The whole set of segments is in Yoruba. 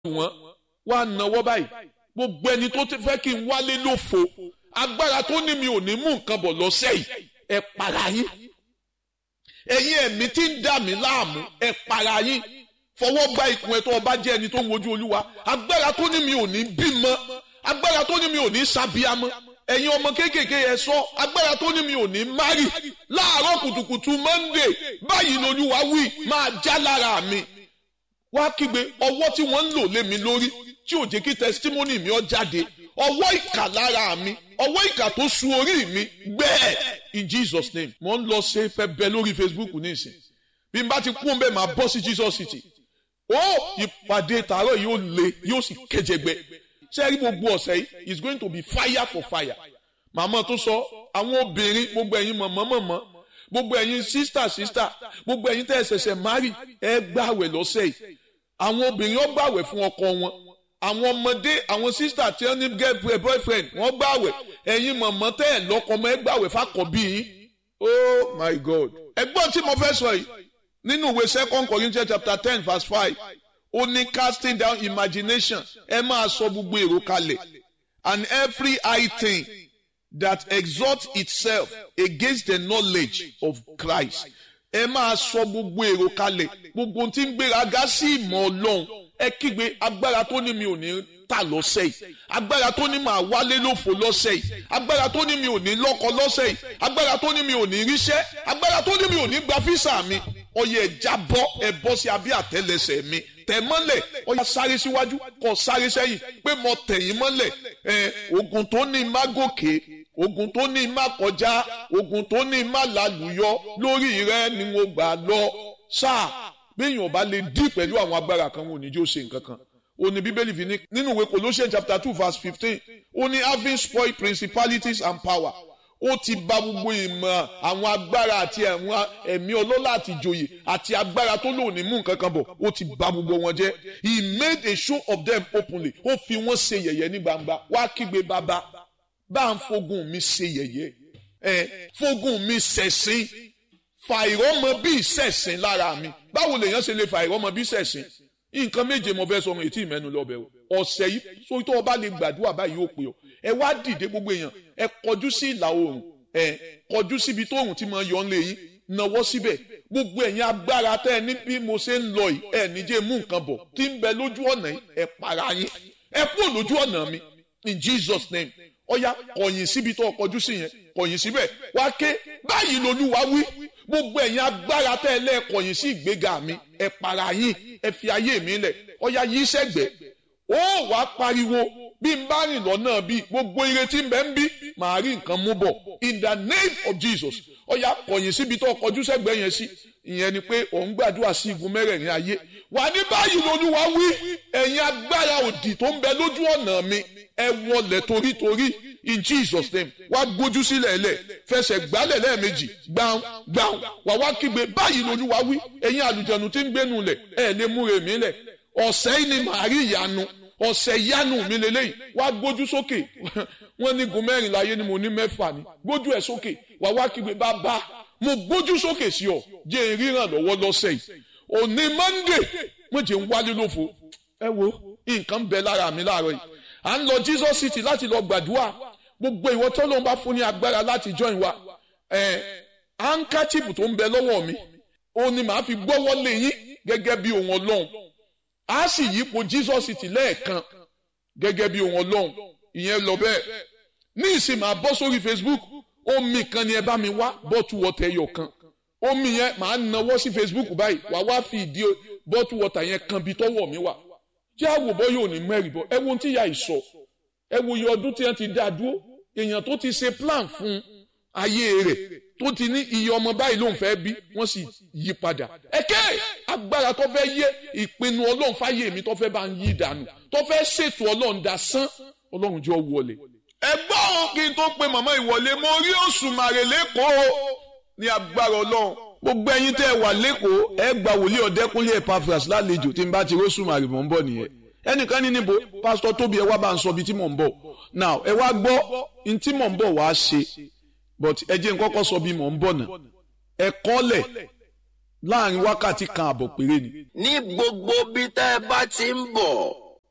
wọn wá náwó báyìí gbogbo ẹni tó ti fẹ́ kí n wálé lófo agbára tó ní mi ò ní mú nǹkan bọ̀ lọ́sẹ̀ yìí ẹ para yín ẹ̀yin ẹ̀mí tí ń dà mí láàmú ẹ para yín fọwọ́ gba ikùn ẹ tó ọba jẹ́ ẹni tó ń wojú olúwa agbára tó ní mi ò ní bímọ agbára tó ní mi ò ní sábíamọ ẹ̀yin ọmọ kéékèèké ẹ sọ agbára tó ní mi ò ní márì láàárọ̀ kùtùkùtù monday báyìí lolúwa wí máa já lára mi wá kígbe ọwọ́ tí wọ́n ń lò lé mi lórí tí ò jẹ́ kí testimony mi ó jáde ọwọ́ ìkà lára mi ọwọ́ ìkà tó su orí mi gbẹ́ẹ̀ in Jesus name mo ń lọ ṣe fẹ́ bẹ lórí Facebook nísìn bí n bá ti kún bẹ́ẹ̀ máa bọ́ sí Jesus city ó ìpàdé tààrọ̀ yóò le yóò sì kẹjẹgbẹ sẹ́rí gbogbo ọ̀sẹ̀ yìí is going to be fire for fire màmá tó sọ àwọn obìnrin gbogbo ẹ̀yin mọ̀mọ́ mọ̀mọ́ gbogbo ẹ̀yin sísítà sísítà gbogbo ẹ̀yin tẹ́ ẹ ṣẹ̀ṣẹ̀ márì ẹ gbàwẹ̀ lọ́sẹ̀ yìí àwọn obìnrin ó gbàwẹ̀ fún ọkọ wọn àwọn ọmọdé àwọn sísítà tí wọ́n ní girlfriend boyfriend wọ́n gbàwẹ̀ ẹ̀yin mọ̀mọ́ tẹ́ ẹ lọ́kọ mọ́ ẹ gbàwẹ̀ fàkọ̀bí yín oh my god ẹgbọ́n tí mo fẹ́ sọ yìí nínú ìwé second Corinthians chapter ten verse five ó ní casting down imagination ẹ máa sọ gbogbo èrò kalẹ̀ and every high thing that exalts itself against the knowledge of Christ ẹ máa sọ gbogbo èrò kalẹ̀ gbogbo tí ń gbéraga sí ìmọ̀ ọlọ́run ẹ kígbe agbára tó ní mi ò ní tà lọ́sẹ̀ yìí agbára tó ní máa wálé lófo lọ́sẹ̀ yìí agbára tó ní mi ò ní lọ́kọ lọ́sẹ̀ yìí agbára tó ní mi ò ní ríṣẹ́ agbára tó ní mi ò ní gba físà mi ọyẹ ẹja bọ́ ẹ bọ́ sí abẹ́ àtẹ́lẹsẹ̀ mi tẹ̀ mọ́lẹ̀ ọyẹ sáré síwájú kọ sáré sẹ́yìn pé mo tẹ̀yìn mọ́lẹ̀ ẹ ogun tó ní má gòkè ogun tó ní má kọjá ogun tó ní má lálùyọ lórí rẹ ni mo gbà lọ sáà béèyàn bá lè dí pẹ̀lú àwọn agbára kan wọn ò ní jó ṣe nǹkan kan ó ní bíbélì fi ní nínú ìwé Colossians chapter two verse fifteen ó ní having spoiled principalities and power ó ti bà gbogbo ìmọ̀ àwọn agbára àti àwọn ẹ̀mí ọlọ́lá àti ìjòyè àti agbára tó lò ní mú nǹkan kan bọ̀ ó ti bà gbogbo wọn jẹ́ he made a show of them openly ó fi wọ́n ṣe yẹ̀yẹ́ ní gbangba wá kígbe bàbá bá ń fogun mi ṣe yẹ̀yẹ́ ẹ fogun mi ṣẹ̀sín fa ìrọ́mọ bí ìṣẹ̀sín lára mi báwo lèèyàn ṣe lè fa ìrọ́mọ bí ìṣẹ̀sín nǹkan méje mo fẹ́ sọ ọmọ ètí ìmẹ́nu lọ́bẹ̀ o ọ̀sẹ̀ yìí sórí tó o bá lè gbàdúrà báyìí ó pè ọ́ ẹ wá dìde gbogbo èèyàn ẹ kọjú sí ìlà oòrùn ẹ kọjú síbi tó oòrùn ti máa yọ ọ́nlé yín nawọ́ síbẹ̀ gbogbo ẹ̀yin agbára tẹ́ ẹ ní bí mo ṣe ń lọ yìí ẹ níjẹ́ mú nǹkan bọ̀ tí ń bẹ lójú ọ̀nà yìí ẹ para yín ẹ kúrò lójú ọ̀nà mi in Jesus name ọ̀ya kọ̀yìn síbi tó kọjú sí yẹn kọ̀yìn síbẹ̀ wá ké báyìí lolúwa wí gbogbo ẹ̀yin agbára tẹ́ ẹ lẹ́ẹ̀kọ̀yìn sí ìgbéga mi ẹ para yín ẹ fi ayé mi lẹ̀ ọ̀ya yí sẹ́gbẹ̀ẹ́ ó wàá pariwo bí n bá rìn lọ́nà bí gbogbo ire tí n bẹ́ ń bí màá rí nǹkan mú bọ̀ in the name of Jesus ọ̀ya kọ̀yìn síbi tó kọjú sẹ́gbẹ̀ẹ́ yẹn sí ìyẹn ni pé òun gbàdúrà sí igun mẹ́rẹ̀ẹ̀rin ayé wà ní báyìí lolúwa wí ẹ̀yin agbára òdì tó ń bẹ lójú ọ̀nà mi ẹ wọlẹ̀ torítorí in Jesus name wá gbójú sílẹ̀ lẹ̀ fẹsẹ̀ gbálẹ̀ lẹ́ẹ̀mejì gbàùn gbàùn wà wá kígbe báyìí lolúwa wí ẹ̀yin àlùjẹ̀nu tí ń gbénu lẹ̀ ẹ̀ lè múre mi lẹ̀ ọ̀sẹ̀ yìí ni màá rí ìyanu ọ̀sẹ̀ yánu mi lélẹ́yìn wá gbójú sókè wọ́n ní gun mẹ́rin láyé ni mo ní mẹ́fà ni gbójú ẹ̀ sókè wà wá kígbe bàbá mo gbójú sókè sí ọ jẹ́ ìríran lọ́wọ́ lọ́sẹ̀ yìí òní Monday mo jẹ́ ń wálé lófo ẹ wo nǹkan bẹ lára mi láàárọ̀ yìí à ń lọ Jesus City láti lọ gbàdúrà gbogbo ìwọ tó lóun bá fún ní agbára láti join wa ẹ handkerchief tó ń bẹ lọ́wọ́ mi ó ní màá fi gbọ́wọ́ lé yín gẹ́gẹ́ bí ohun Ọlọ́run a sì yípo Jesus City lẹ́ẹ̀kan gẹ́gẹ́ bí ohun Ọlọ́run ìyẹn lọ bẹ́ẹ̀ ní ìsìn máa bọ́ sórí Facebook omi kan ni ẹ bá mi wá bọ́tù wọ́tà ẹyọ kan omi yẹn máa nawọ́ sí Facebook báyìí wà wá fi ìdí bọ́tù wọ́tà yẹn kan bí tọ́wọ́ mi wà tí àwòbọ́ yóò ní mẹ́rin bọ́ ẹ wo ohun tí ìyá ìsọ ẹ wo iye ọdún tí wọ́n ti dá dúró èèyàn tó ti ṣe plan fún ayé rẹ̀ tó ti ní iye ọmọ báyìí ló ń fẹ́ bí wọ́n sì yí padà ẹ̀kẹ́ agbára tó fẹ́ yé ìpinnu ọlọ́run fáyé mi tó fẹ́ bá ń yí dànù tó fẹ́ ṣètò ọlọ́run dá sán ọlọ́run jọ wọlé. ẹgbọ́n kí n tó pe màmá ìwọlé mo rí Òṣùmàrè lẹ́kọ̀ọ́ ní agbára ọlọ́run gbogbo ẹ̀yin tẹ́ ẹ wà lẹ́kọ̀ọ́ ẹ gba wòlíì ọ̀dẹ́kúnlé Epaphras lálejò tí n bá ti rí Òṣùmàrè mọ̀ ń bọ̀ nìyẹn ẹnìkan ní níbo pásítọ̀ tóbi ẹ wá bá ń sọ ibi tí mò ń bọ̀ now ẹ wá gbọ́ ní tí mò ń bọ̀ wá ṣe but ẹ jẹ́ n kọ́kọ́ sọ bí mò ń bọ̀ náà ẹ kọ́lẹ̀ láàrin wákàtí kan àbọ̀ péré ni. ní gbogbo bí tẹ́ ẹ bá ti ń bọ̀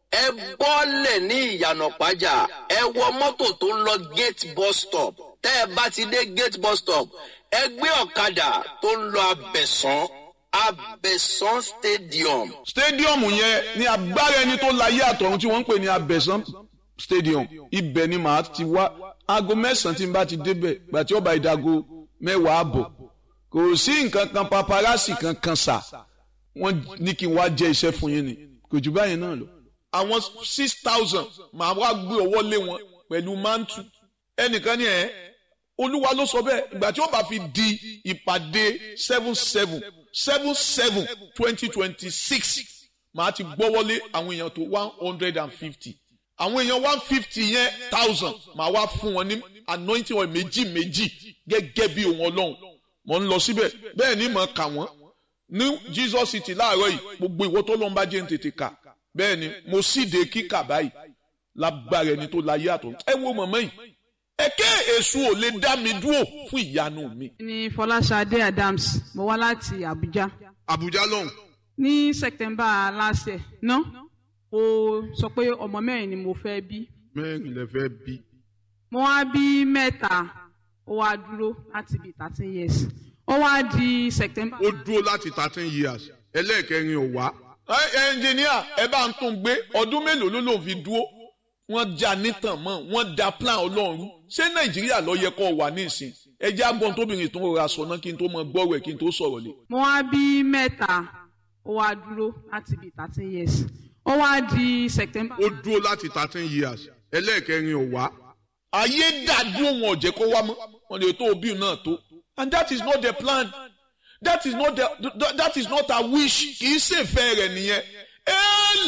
ẹ bọ́lẹ̀ ní ìyànà pàjá ẹ wọ mọ́tò tó ń lọ gate bus stop tẹ́ ẹ bá ti dé gate bus stop ẹ gbé ọ̀kadà tó ń lọ abẹ̀sán abẹ̀sán stadium. stadium yẹn ní agbára ẹni tó láyé àtọ̀run tí wọ́n ń pè ní abẹ̀sán stadium ibẹ̀ ni màá ti wá aago mẹ́sàn-án tí n bá ti débẹ̀ gbà tí ó bá ìdago mẹ́wàá àbọ̀ kò sí nǹkan kan paparazzi kankan sà wọ́n ní kí n wá jẹ́ iṣẹ́ fún yín ni kò jù báyìí náà lọ. àwọn six thousand màá wá gbé ọwọ́ lé wọn pẹ̀lú mantu ẹnìkan ní ẹ̀ olúwa ló sọ bẹ́ẹ̀ ìgbà tí ó bá fi di ìpàdé seven seven seven seven twenty twenty six màá ti gbọ́wọ́lé àwọn èèyàn tó one hundred and fifty àwọn èèyàn one fifty yẹn thousand màá wá fún wọn ní anointing oil méjì méjì gẹ́gẹ́ bí ohun ọlọ́run mò ń lọ síbẹ̀ bẹ́ẹ̀ ni mò ń kà wọ́n ní jesus city láàárọ̀ yìí gbogbo ìwọ tó lọ́n bá jẹ́ ń tètè kà bẹ́ẹ̀ ni mo síde kíkà báyìí lágbára ẹni tó láyé àtọ̀ ẹ wo mọ̀mọ́ yìí ẹ̀kẹ́ èṣù ò lè dá mi dúrò fún ìyanu mi. ní fọláṣadé adams mo wá láti abuja àbújá lọ́hùn. ní september last year ná mo sọ pé ọmọ mẹ́rin ni mo fẹ́ bí mẹ́rin lè fẹ́ bí. mo wá bí mẹ́ta ó wá dúró láti bí thirteen years ó wá di september. ó dúró láti thirteen years ẹlẹ́ẹ̀kẹrin ò wá. ẹnjìníà ẹ bá ń tún gbé ọdún mélòó ló lòun fi dúró wọ́n já nítàn mọ́ wọ́n da plan ọlọ́run ṣé nàìjíríà ló yẹ kó wà ní ìsìn ẹjẹ́ agbọ́n tóbìnrin tó ń rọra sọ náà kí n tó mọ gbọ́rọ̀ ẹ̀ kí n tó sọ̀rọ̀ lé. mo wá bí mẹ́ta ó wá dúró láti bí thirteen years ó wá di september. ó dúró láti thirteen years ẹlẹ́ẹ̀kẹrin ò wá. ayé dàdúró wọn ò jẹ́ kó wá mọ́ wọn lè tó òbí náà tó and that is not the plan that is not the that is not her wish kì í ṣèfẹ́ rẹ̀ nìyẹn